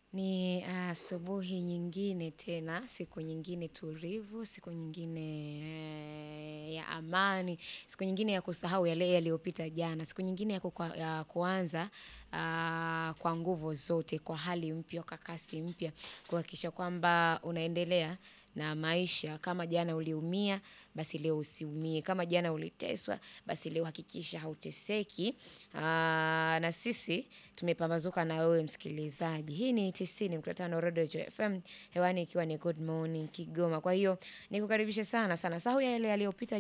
Ni asubuhi nyingine tena, siku nyingine tulivu, siku nyingine ya amani, siku nyingine ya kusahau yale yaliyopita jana, siku nyingine ya kuanza kwa nguvu zote, kwa hali mpya, kwa kasi mpya, kuhakikisha kwamba unaendelea na maisha. Kama jana uliumia, basi leo usiumie. Kama jana uliteswa, basi leo hakikisha hauteseki. Na sisi, tumepambazuka na wewe msikilizaji. Hii ni tisini nukta tano Rodo FM. Hewani ikiwa ni good morning Kigoma. Kwa hiyo, nikukaribishe sana sana. Sahau yale yaliyopita